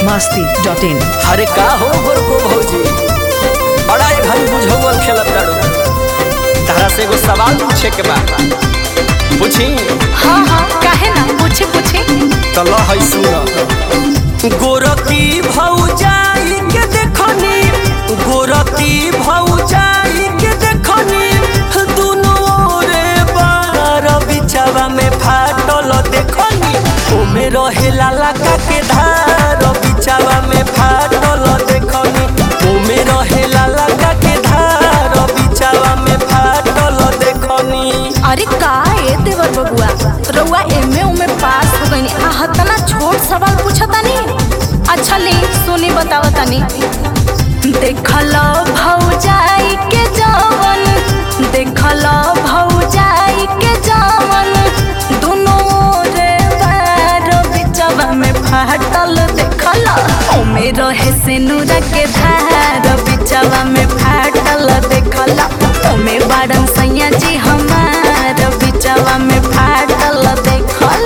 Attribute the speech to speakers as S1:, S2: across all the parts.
S1: Masti dot in
S2: अरे का हो गोरको भौजी बड़ा एक हम बुझौल खेलत ताड़ू तारा से एगो सवाल पूछे के बा पूछी
S3: हाँ हाँ काहे ना पूछे पूछे
S2: तो ल है सुन गोरकी भौजाई के देखनी गोरकी भौजाई के देखनी दुनो रे बार बिछावा में फाटल देखनी ओमे रहे लाला का के धार बिछावा में फाटल देखनी ओमे रहे लाला का के धार बिछावा में फाटल देखनी
S3: अरे का ए देवर बबुआ रउआ एमे उमे पास हो गइनी आ हतना छोट सवाल पूछतानी अच्छा ले सुनी बताओ तनी देखल भौजाई के जवन देखल भौजाई के जवन दुनो रे बार बिचवा में फाटल देखल ओमे रहे सिनुरा के धार बिचवा में फाटल देखल ओमे बाड़न सैया जी हमार बिचवा में फाटल देखल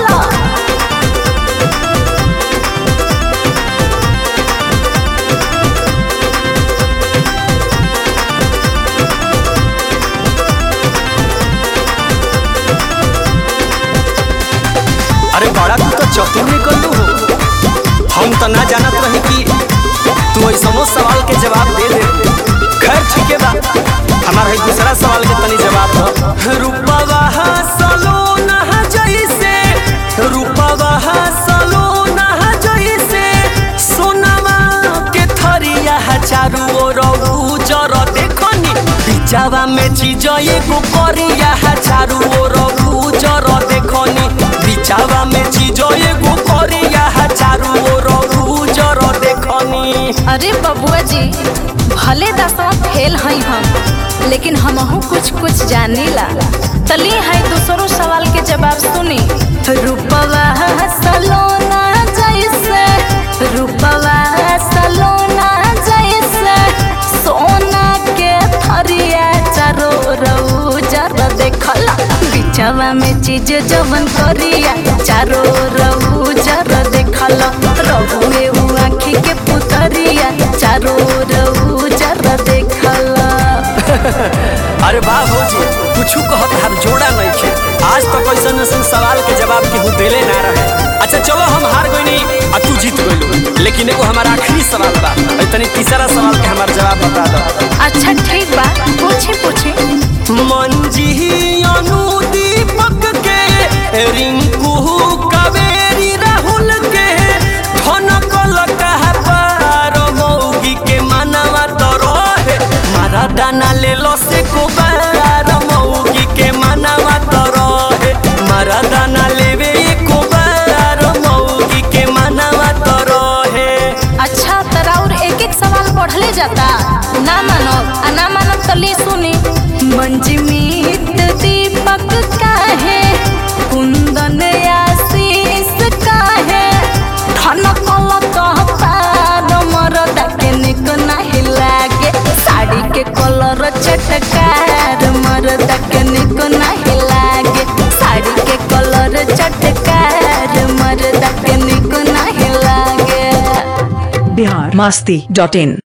S2: अरे बड़ा तू तो चतुर निकल हो हम तो ना जानत रही कि तू ऐसनो सवाल के जवाब दे दे खैर ठीक है बा हमारा है दूसरा सवाल के तनी जवाब दो रूपवा सलोना जैसे रूपवा सलोना जैसे सोनावा के थरिया चारू ओर उजर देखनी बिचावा में चीज एगो करिया चारू ओर उजर देखनी बिचावा में चीज एगो करिया चारू ओर उजर देखनी
S3: अरे बबुआ जी भले दसवा फेल हई हम लेकिन हमहू कुछ कुछ जानीला तली है दूसरो सवाल के जवाब सुनी रूपवा सलोना जैसे रूपवा सलोना जैसे सोना के थरिया चारो रउजर देखला बिचवा में चीज जवन करिया चारो रउजर देखला रहुए उ आँखी के पुतरिया चारो रउजर देखला
S2: अरे वाह भौजी कुछू कहत हर जोड़ा नहीं खे आज तक ऐसा ऐसा सवाल के जवाब केहू देले ना रहे अच्छा चलो हम हार गइनी आ तू जीत गइलू लेकिन एगो हमारा आखिरी सवाल बा और तनी तीसरा सवाल के हमार जवाब बता दो
S3: अच्छा ठीक बा पूछे पूछे
S2: मंजी अनुदीपक के रिंकू कावेरी राहुल के धनकल कहा पार मौगी के मनवा तो रहे मारा दाना ले लो से को बार मौगी के मनवा तो रहे मारा दाना लेवे को बार मौगी के मनवा तो रहे
S3: अच्छा तरा और एक एक सवाल पढ़ले जाता ना मानो आ ना मानो तो ले सुनी मंजमीत दीपक काहे कुंदन आशीष काहे धन कल कह पार मरदा के निक नहीं लागे साड़ी के कलर चटकार मरदा के निक नहीं लागे साड़ी के कलर चटकार मरदा के निक नहीं लागे
S1: बिहार मस्ती डॉट इन